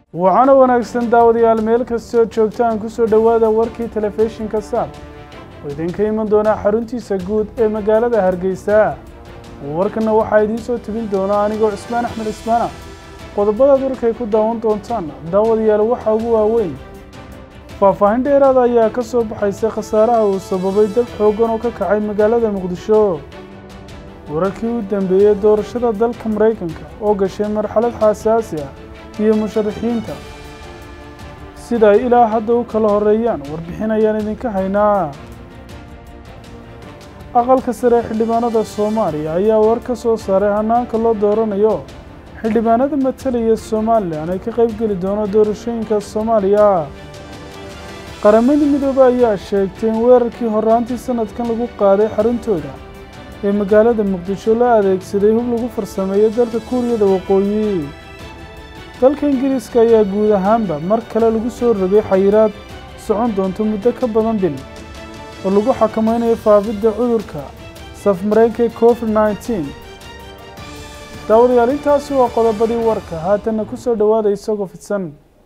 waxaana wanaagsan daawadayaal meel kastoo joogtaan ku soo dhowaada warkii telefishinka saab oo idinka iman doonaa xaruntiisa guud ee magaalada hargeysa warkanna waxaa idiin soo tebin doona anigoo cismaan axmed cismaana qodobadaad warkay ku daawan doontaan daawadayaal waxaa ugu waaweyn faahfaahin dheeraada ayaa ka soo baxaysa khasaaraha uu sababay dab xooggan oo ka kacay magaalada muqdisho wararkii u dambeeyey doorashada dalka maraykanka oo gashay marxalad xasaasi ah iyo musharaxiinta sida ay ilaa hadda u kala horeeyaan warbixin ayaan idinka haynaa aqalka sare xildhibaanada soomaaliya ayaa war ka soo saaray hanaanka loo dooranayo xildhibaanada matalaya somalilan ay ka qaybgeli doono doorashooyinka soomaaliya qaramadii midoobe ayaa sheegtay in weerarkii horaantii sanadkan lagu qaaday xaruntooda ee magaalada muqdisho la adeegsaday hub lagu farsameeyo dalka kuuriyada waqooyi dalka ingiriiska ayaa guud ahaanba mar kale lagu soo rogay xayiraad socon doonto muddo ka badan bil oo lagu xakameynayo faafidda cudurka safmareenka ee covid nneteen daawadayaal intaasi waa qodobadii warka haatanna ku soo dhowaada isagoo fidsan